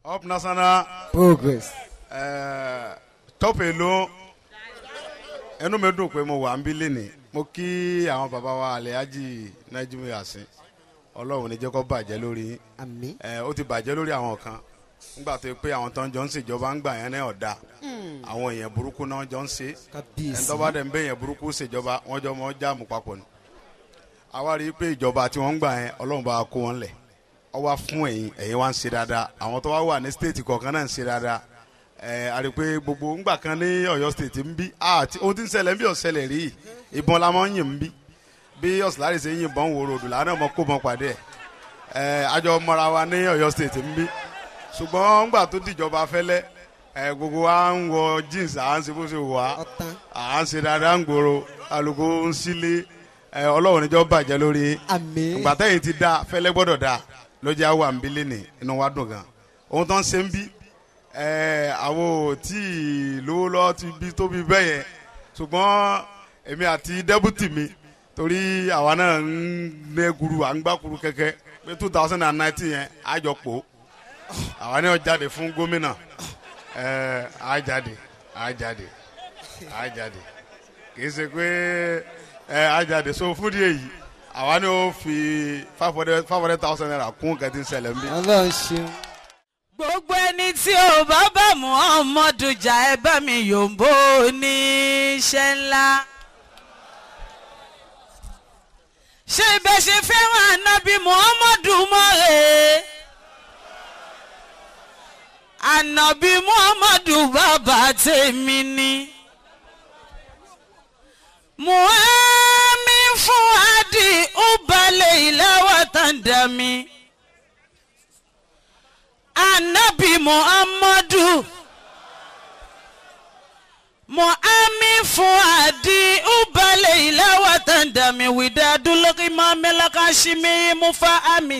up national progress. eh, top èlò ẹnu mi dùn pé mo wà ń bí lénìí mo kí àwọn bàbá wa Alhaji Najimu Yasin ọlọ́run ní jẹ́ kó bàjẹ́ lórí yín àmín. ẹ ó ti bàjẹ́ lórí àwọn kan nígbà tó yẹ pé àwọn tó ń jọ ń ṣèjọba ń gbà yẹn náà ọ̀dà àwọn èèyàn burúkú náà jọ ń ṣe ẹni kábíyèsí. tó bá dẹ̀ ń bẹ èèyàn burúkú ṣèjọba wọ́n jọ mọ́ jáàmù papọ̀ ni àwa rí i pé ìjọba tí wọ́n ń gbà yẹn ọlọ́run bá wa kó wọn lẹ̀ ọ wá fún ẹ̀yin ẹ̀yin wá ń ṣe dáadáa àwọn tó wá wà ní stéètì kọ̀ọ̀kan náà ń ṣe dáadáa ẹ a rí i pé gbogbo ńgbà kan ní Ọ̀yọ́ stéètì ń bí àti ohun tí ń ṣẹlẹ̀ ń bí ọ̀ṣẹlẹ̀ rí ìbọn la máa ń yìn ń bí bí ọ̀sùlárì ṣe ń yìnbọn wòrò òdù làánà mọ́ kó mọ́ pàdé ẹ̀ ẹ àjọ mọ́ra wa ní Ọ̀yọ́ stéètì ń bí ṣùgbọ́n ńgbà tó dìjọba fẹ́lẹ́ ẹ gbogbo wa ń wọ jeans à ń ṣe bó ṣe wà á ọ̀tán. à ń ṣe dáadáa ń gbòòrò alùpùpù ń sílé ẹ ọlọ́run níjọ́ bàjẹ́ lórí àmín. ìgbà tẹ́yìn ti dáa fẹ́lẹ́ gbọ́dọ̀ dáa lọ́jà wà ń bílẹ̀ ní inú wa dùn gan ohun tó ń ṣe ń bí ẹ àwọn ò tí ì lówó lọ́wọ́ ti bí tóbi bẹ́ẹ̀ yẹn ṣùgbọ́n èmi àti dẹ́bùtì mi torí àwa náà ń lé guru à ń gbá guru kẹ́kẹ́ pé two thousand and nineteen yẹn àjọpọ̀ àwa náà jáde fún gómìnà ẹ á jáde á jáde á jáde kì í ṣe pé ẹ á jáde so fún díẹ̀ yìí àwa ni ó fi five hundred five hundred thousand naira kún kẹ́tí ń ṣẹlẹ̀ ń bí. ọlọ́run ṣeun. gbogbo ẹni tí ò bá bá muhammadu jà ẹ bá mi yòǹbó oníṣẹ́ ńlá. ṣé ibẹ̀ ṣe fẹ́ràn ànábì muhammadu mọ́rẹ̀? ànábì muhammadu bàbá tèmi ni. muhammi fún adi ó balẹ̀ ìlàwọ̀ tán dà mí anabi muhammadu muhammi fún adi ubale ilawa tandami widadulori mamelaka shimi mufa ami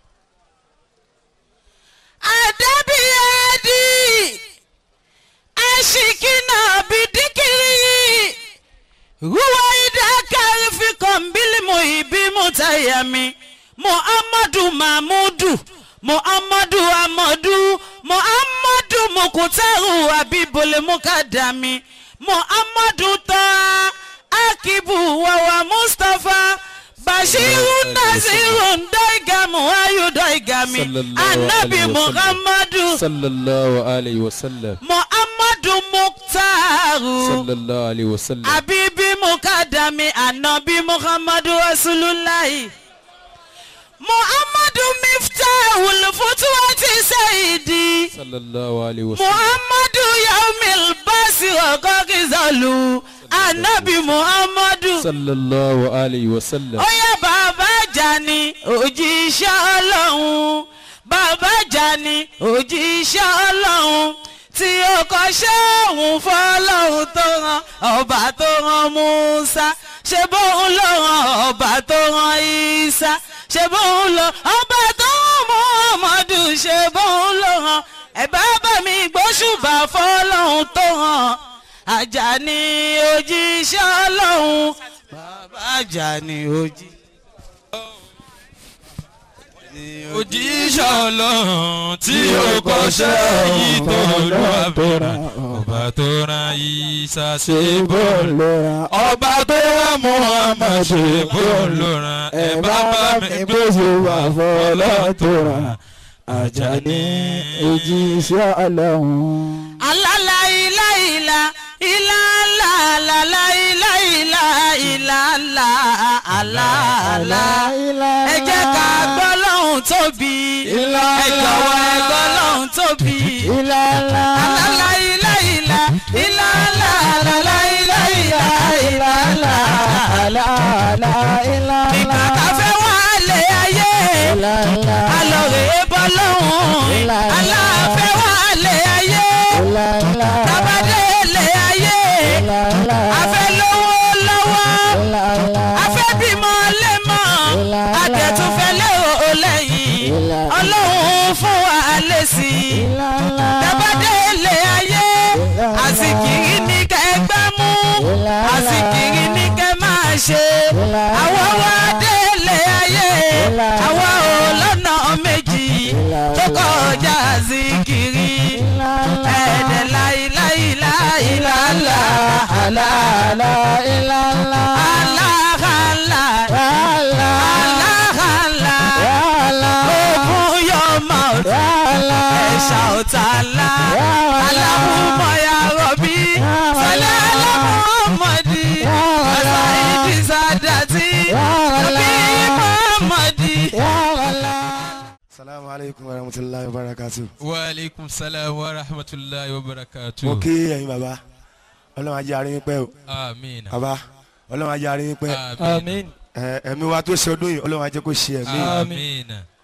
adabi adi ashikina bidikiri ruwaida karifi kọmbili muhibi mutayami muhammadu mahmudu muhammadu amadu muhammadu mukutaru abibule mukadami muhammadu ta akibu wawa mustapha bashiru naziru daigamu ayu daigami Sallallahu anabi alayhi wa sallam. muhammadu sallallahu alayhi wa sallam muhammadu muktaru sallallahu alayhi wa sallam abibi mukadami anabi muhammadu rasulullahi muhammadu miftahul futuwati saidi sallallahu alayhi wa sallam muhammadu yaumil basi ọgọgizalu anabi muhammadu sallallahu alayhi wa sallam oya bàbá jani òjíṣẹ́ ọlọ́run bàbá jani òjíṣẹ́ ọlọ́run tí ó kọ́ṣẹ́ òun fọlọ́run tó rán ọba tó rán musa ṣe bóun ló rán ọba tó rán isa ṣe bóun ló ọba tó rán muhammadu ṣe bóun ló rán ẹ bá bá mi gbóṣùbà fọlọ́run tó rán Àjàní òjíṣẹ́ ọlọ́run bàbá Àjàní òjíṣẹ́. òjíṣẹ́ ọlọ́run tí ó kọ́ṣẹ́ yìí tó lọ àbẹ̀rẹ̀ ọba tó rán Ìsá ṣe bó lóra. ọba tó rán Muhammad ṣe bó ló rán ẹ bá bá mi gbé wà fọlọ́ tó ra. Àjàní òjíṣẹ́ ọlọ́run. alala ila ila ila la la la ila ila ila la ala ala ẹ jẹ́ ká gbọ́ lọ́hùn tóbi ẹ jọ̀wọ́ ẹ gbọ́ lọ́hùn tóbi Ìlàlá. alala ila ila ila la la la ila ila ila la Ìlàlá. Ìlàlá. nígbà tá a fẹ́ wá lé ayé Ìlàlá. alọ̀rẹ́ bọ́ lọ́hùn aláfẹ́ wá lé ayé Ìlàlá. tábàdé lé ayé Ìlàlá. afẹ́ lówó lọ́wọ́ Ìlàlá. afẹ́ bímọ lẹ́mọ̀ adẹ̀túnfẹ́ lérò lẹ́yìn ọlọ́run fún wa lésì Ìlàlá. tábàdé lé ayé àsìkiri ní kẹ́ gbá mú àsìkiri ní kẹ́ máa ṣe àwọn wá dé lé ayé àwọn ò lọ́nà méjì tó kọjá àsìkiri. síkìrì ẹ̀ẹ́dẹ̀ láìláìláìláìlá aláhàlá aláhàlá open your mouth ẹ̀ṣà ọ̀tàlá aláhùnmọ̀ ya rọ̀bí sọlá aláhùnmọ̀dì ọ̀sáìdì sádàtì rọ̀bí mọ̀mọ̀dì. salamu aleykum wa rahmatulahi wa barakatu. wa aleykum salaam wa rahmatulahi wa barakatu. mo kí ẹ̀yin bàbá ọlọ́run ajé arin yín pẹ́ o amiin bàbá ọlọ́run ajé arin yín pẹ́ amiin ẹ, ẹ̀mí wa tó ṣe ọdún yìí ọlọ́run ajé kó ṣe ẹ̀mí. amiin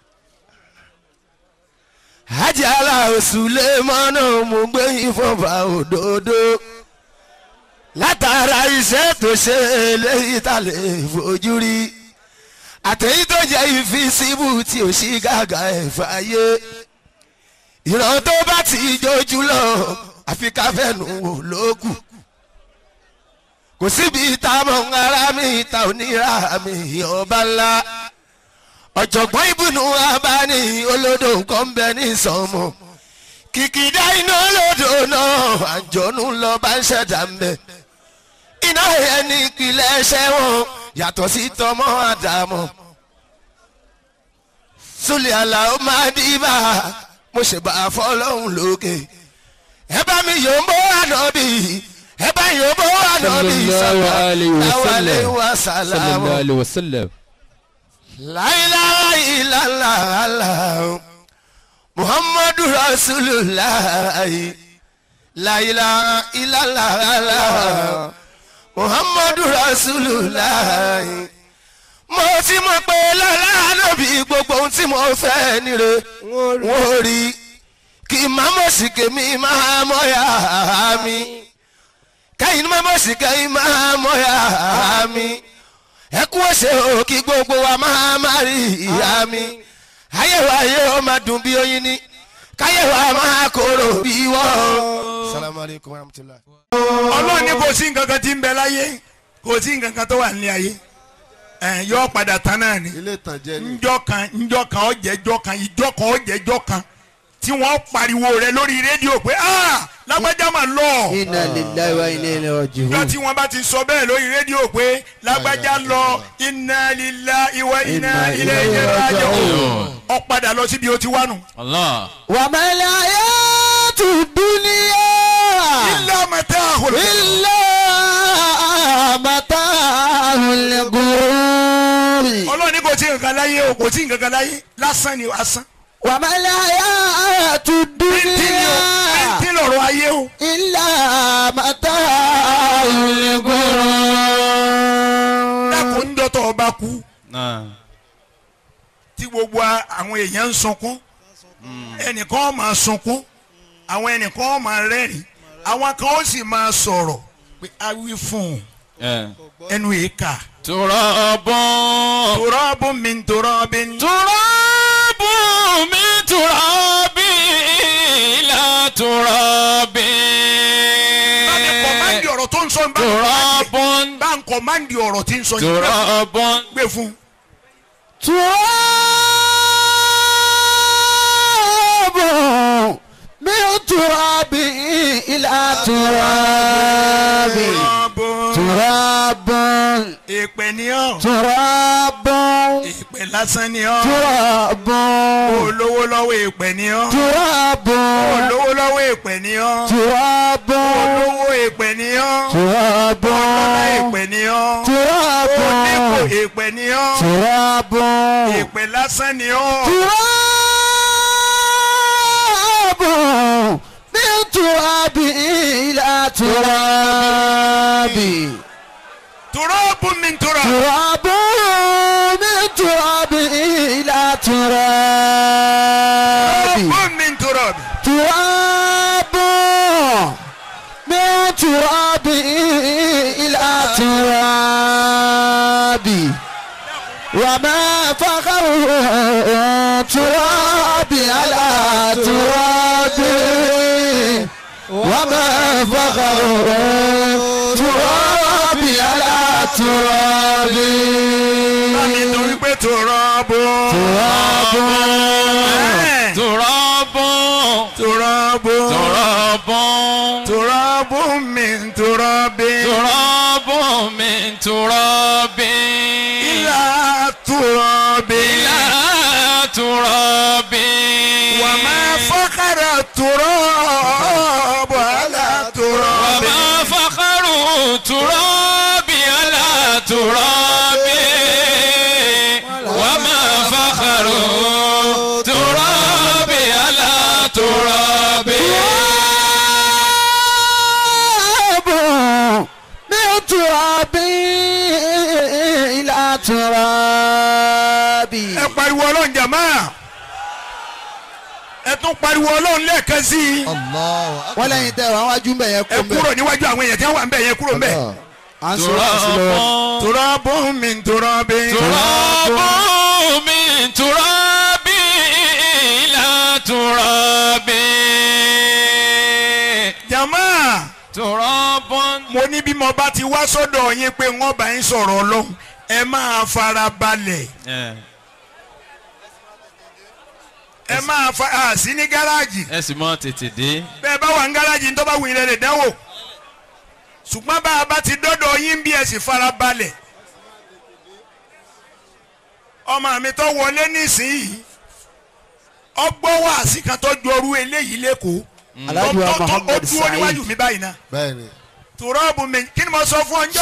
hajj aláwọ̀ sulemana mo gbé yín fọba òdodo látara iṣẹ́ tó ṣe eléyìí tá lè fojú rí àtẹ̀yí tó jẹ́ ìfisíbù tí ò sí gàgà ẹ̀ fàyè ìran tó bá ti jójú lọ àfi ká fẹ́nu wò lókù kò síbi táwọn ará mi ta onírà mi ọba ńlá ọ̀jọ̀gbọ́n ìbùnú abáni olódò nǹkan ń bẹ ní sọmọ kìkìdá iná olódò náà àjọ̀nù lọ bá ń ṣẹ̀dá ń bẹ iná ẹni ìpìlẹ̀ ẹṣẹ́ wọn yàtọ̀ sí tọmọ àdàmọ́ sólè àlàó máa dìbà mo ṣèbà fọlọ́hún lókè ẹ bá mi yòó bó ànábì ẹ bá yòó bó ànábì sallallahu alayhi wa sáwàlẹ̀ sallam wa sallallahu sàlámù alayhi wa sallam. láìláìláìláìláì muhammadu rasulillah láìláìláìláì muhammadu rasulillah mo ti mọ̀ pé lọ́la ànábì gbogbo ohun tí mo fẹ́ nire wọ́n rí kí màmá sì kémi máa mọ́yà mi kẹ́yìn màmá sì kẹ́yìn máa mọ́yà mi ẹ kú ọ̀sẹ̀ o kí gbogbo wa máa má rí ìyá mi ayé wa ayé o máa dùn bí oyin ni káyé wa máa kóró bí wọ́n. salamu alaykum wa rahmatulah. ọlọ́run ní kò sí nǹkan kan tí ń bẹ láyé kò sí nǹkan kan tó wà ní ayé ẹ̀ yọ padà tán náà ni ilé ìtànjẹ ni. njọ́ kan njọ́ kan ọ̀jẹ̀jọ́ kan ìjọ́ kan ọ̀jẹ̀jọ́ kan tí wọ́n pariwo rẹ lórí rédíò pé ah lágbájá mà lọ inna lillahi wa inna ilaihi njọ́ raji'un. tí wọ́n bá ti sọ bẹ́ẹ̀ lórí rédíò pé lágbájá lọ inna lillahi wa inna ilayhi raji'un ó padà lọ síbi ó ti wá nù. allah wa mal hayatu dunya illa mata'ul illa mata'ul ghurur. ọlọ́run ní kò sí nǹkan láyé o kò sí nǹkan kan láyé lásán ni asán. wa mal hayatu bíntín ni o dunya bíntín lọ̀rọ̀ ayé o. illa mata'ul ghurur. dákun ń dọ́tọ̀ ọba kú tí gbogbo a- àwọn èèyàn ń sunkún ẹnìkan ó máa sunkún àwọn ẹnìkan ó máa rẹ́rìn àwọn kan ó sì máa sọ̀rọ̀ pé a wí fún un ẹnu yìí kà. turabun tòrọ́bù mi ń tòrọ́bì ń. turabun mi turabi ila turabi. báńkì kọ̀mándì ọ̀rọ̀ tó ń sọ bá turabun ń kọ̀mándì ọ̀rọ̀ tí ń sọ yìí turabun gbé fún un. تراب من تراب إلى تراب tòrọ́bù تراب ìpè ní ọ́ تراب ìpè lásán ní ọ́ تراب olówó lọ́wọ́ ìpè ní ọ́ تراب olówó lọ́wọ́ ìpè ní ọ́ تراب olówó ìpè ní ọ́ تراب ọlá ìpè ní ọ́ onípò تراب ìpè ní ọ́ تراب ìpè lásán ní ọ́ تراب من تراب إلى تراب tòrọ́bù mi ń tòrọ́ تراب من تراب إلى تراب tòrọ́bù mi ń tòrọ́ تراب من تراب إلى تراب وما فخر تراب على تراب وما فخر تراب على تراب nítorí pé tòrọ́bù تراب turabun turabu turabun turabu min turabi turabun min turabin ila turabi ila turabin wa ma fakara turabu ala turabi وما فخر تراب على تراب وما فخر تراب على تراب تراب من تراب إلى تراب ẹ pariwo ọlọ́run jàmá ẹ tún pariwo ọlọ́run lẹ́ẹ̀kan sí i wọ́n lẹ́yìn tẹ́ wọ́n wájú ń bẹ̀ yẹn ẹ kó kúrò níwájú àwọn èèyàn tí wọ́n wà ń bẹ̀ yẹn kúrò ń bẹ̀. à ń sọ sí lọ́wọ́. turabu min turabi تراب من تراب إلى تراب jàmá تراب mo ní bí mo bá ti wá sọ́dọ̀ yín pé wọ́n bá yín sọ̀rọ̀ ọlọ́run ẹ máa fara balẹ̀ ẹ máa fa à sí ní gáràjì ẹ sì mọ tètè dé. bẹ́ẹ̀ bá wà ní gáràjì tó bá wù yín lè dánwò ṣùgbọ́n bá a bá ti dọ́dọ̀ yín bí ẹ sì fara balẹ̀ ọmọ mi tó wọlé nísìnyí ọgbọ́n wàásì kan tó ju orú eléyìí lẹ́kọ̀ọ́ Alhaji wa tó- tó- tó- ó Muhammad dúró níwájú Saheed. mi báyìí náà bẹ́ẹ̀ni. tùrọ́ọ̀bù mi kí ni mo sọ fún ọ njọ́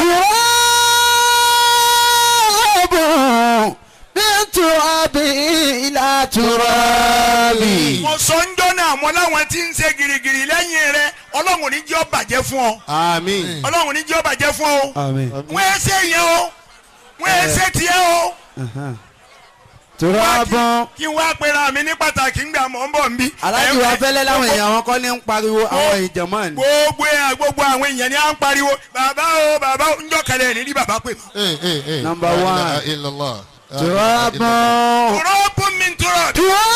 تراب من تراب إلى تراب mo sọ njọ́ náà mo láwọn tí ń ṣe girigiri lẹ́yìn rẹ ọlọ́run ní jẹ́ ó bàjẹ́ fún ọ àmín. ọlọ́run ní jẹ́ ó bàjẹ́ fún ọ آمين wọ́n ẹ ṣe yẹn o wọ́n ẹ ṣe tiẹ̀ o تراب kí n wá pera mi ní pàtàkì ńgbà mọ̀ ń bọ̀ nbí. aláàjì wa fẹ́lẹ́ láwọn èèyàn wọn kọ́ ní ń pariwo àwọn ìjọ̀mọ́ ni. gbogbo ẹ̀ gbogbo àwọn èèyàn ni à ń pariwo bàbá o bàbá o njọ́ kẹlẹ̀ ní rí bàbá pè mọ́. Eh, eh, eh. Number La one. ilaha illallah. La ilaha تراب illallah. tùrọ́ọ̀bù mi tùrọ̀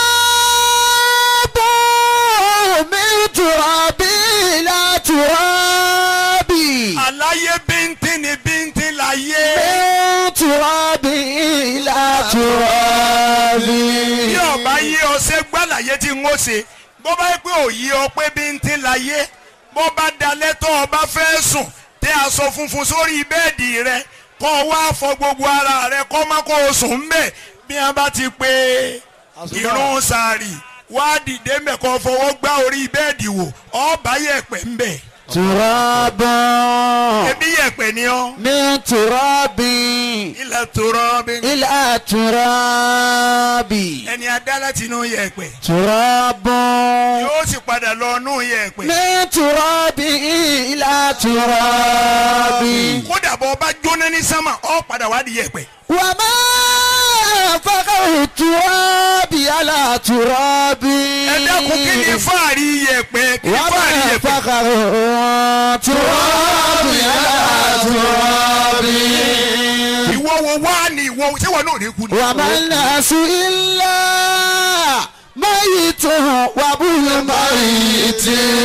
تراب من تراب إلى تراب àlàyé bíntín ni bíntín láyé. من تراب إلى تراب bí ọba yé ọsẹ gbàlàyé tí ń ó ṣe bó bá yẹ pé òye ọ pé bíntín láyé bó bá dalẹ̀ tó ọba fẹ́ sùn tẹ aṣọ funfun sórí bẹ́ẹ̀dì rẹ kó o wá fọ gbogbo ara rẹ kó má kó o sùn ń bẹ̀ bí wọn bá ti pé irun sàárì wá dìde mbẹ kó o fọwọ́ gbá orí bẹ́ẹ̀dì wò ọba yẹ̀pẹ̀ ń bẹ̀ تراب ebi yẹ̀pẹ̀ ni ọ́ من تراب ilẹ̀ tó rọ́ bí إلى تراب ẹni adá láti inú yẹ̀pẹ̀ تراب yóò sì padà lọ nú yẹ̀pẹ̀. من تراب إلى تراب kódà bọ́ ọba jóná ní sámà ọ padà wá di yẹ̀pẹ̀. وما فقر التراب على تراب ẹ dákun kí ni fáàrí yẹ̀pẹ̀ kí ni fáàrí وما yẹ̀pẹ̀. فقر التراب على تراب ìwọ wo wá ní ìwọ ṣé wọn náà ní kú ni. وما الناس إلا ميت وابو ميت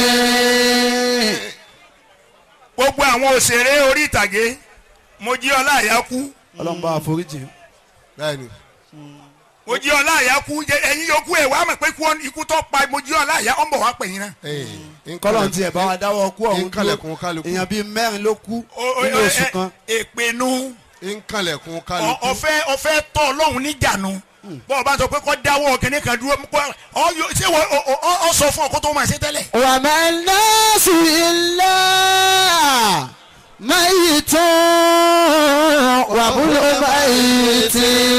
gbogbo àwọn òṣèré orí ìtàgé mo jí ọlá àyà kú ọlọ́mọba àforíjì bẹ́ẹ̀ni. mo jí ọlá àyà kú jẹ ẹ̀yin yòókù ẹ̀ wá mọ̀ pé kú ọ- ikú tó pa mo jí ọlá àyà ọ̀ ń bọ̀ wá pè yín náà. Eh, kọ́lọ̀ ti ẹ̀ bá wa dáwọ́ kú ọ̀hún Nkànlẹ̀kùn kálukú. èèyàn bíi mẹ́rin ló kú O- o- nínú ẹ- oṣù ẹ- kan èpènú nkànlẹ̀kùn ọ- kálukú. ọ̀fẹ́ ọ̀fẹ́ tọ́ ọlọ́run níjànú bọ́ ọ bá sọ pé kọ́ dáwọ́ kínní kan dúró kọ́- ọ yóò- ṣé wọ́n ọ- ọ- ọ sọ fún ọ kó tó máa ṣe tẹ́lẹ̀. وما الناس إلا ميت وابو ميت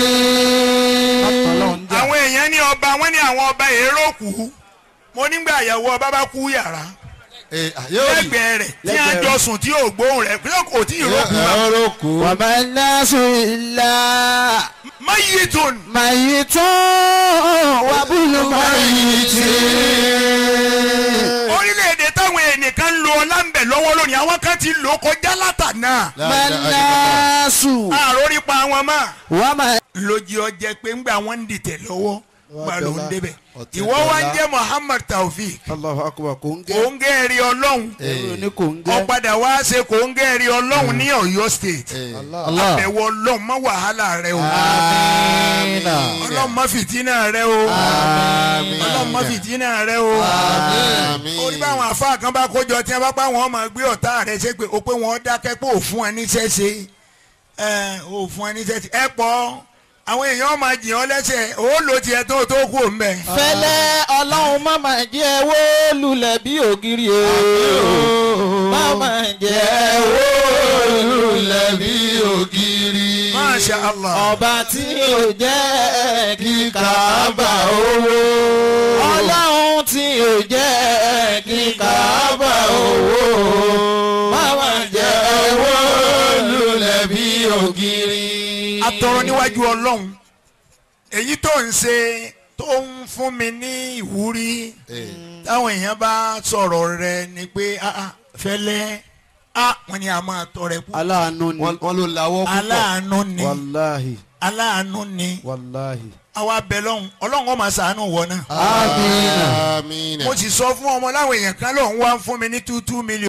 àwọn èèyàn ní ọba wọn ní àwọn ọba èrò kú mo nígbà àyàwó ọba bá kú yàrá Eh, ah, yóò rí. lẹ́gbẹ̀ẹ́ rẹ̀ tí a Lẹ́gbẹ̀ẹ́ jọ sùn tí yóò gbóhùn rẹ̀ pé kò tí ì rókun Eh, bá. ọ̀rọ̀ kù. وما الناس إلا mayitun ميت وابو ميت orílẹ̀-èdè táwọn ènìkan ń lo ọlá ń bẹ̀ lọ́wọ́ lónìí àwọn kan ti lò ó kọjá látànà La ما ilaha illallah. الناس àròrí pa wọn mọ́ وما lójú ọjẹ́ pé ńgbà wọn ń dìtẹ̀ lọ́wọ́ gba ló ń débẹ̀ Ọ̀tẹ̀ ìwọ wá ń dọ́là. jẹ́ Muhammad Taofik Allahu akbar kò ń gẹ́. kò ń gẹ́rì ọlọ́run ẹ̀rọ ní kò ń gẹ́. ọ̀padà wá ṣe kò ń gẹ́rì ọlọ́run ní Ọ̀yọ́ state Allah. àbẹ̀wò ọlọ́run má wàhálà rẹ o Amina. ọlọ́run má fìtínà rẹ o ọlọ́run má fìtínà rẹ o orí báwọn àfáà kan bá kójọ tí wọn bá pa wọn máa gbé ọ̀tá rẹ ṣe pé o pé wọn dákẹ́ pé òfun ẹ níṣẹ́ ṣe ẹ òfun ẹ níṣẹ́ ṣe ẹ pọ̀ àwọn èèyàn máa jìn ọ́ lẹ́sẹ̀ ó lò tiẹ̀ tó tó kú òun bẹ̀. fẹlẹ́ ọlọ́run má máa jẹ́ wó lulẹ̀ bí ògiri o má máa jẹ́ wó lulẹ̀ bí ògiri Masha Allah. ọba tí ò jẹ́ kí Káàbà owó ọlọ́run tí ò jẹ́ kí Káàbà owó má máa jẹ́ wó lulẹ̀ bí ògiri. atọrọ níwájú ọlọ́run èyí tó ń ṣe tó ń fún mi ní ìwúrí táwọn èèyàn bá sọ̀rọ̀ rẹ ni pé ah, ah, fẹ́lẹ́ ah, wọ́n ní a máa tọrẹ kú aláàánú ni. wọ́n ló lawọ́ púpọ̀. aláàánú ni wàláhì aláàánú ni wàláhì. àwa bẹ lọ́hùn ọlọ́run ó máa ṣàánú wọn náà amina. mo sì sọ fún ọmọ láwọn èèyàn kan lóun wá ń fún mi ní two two million.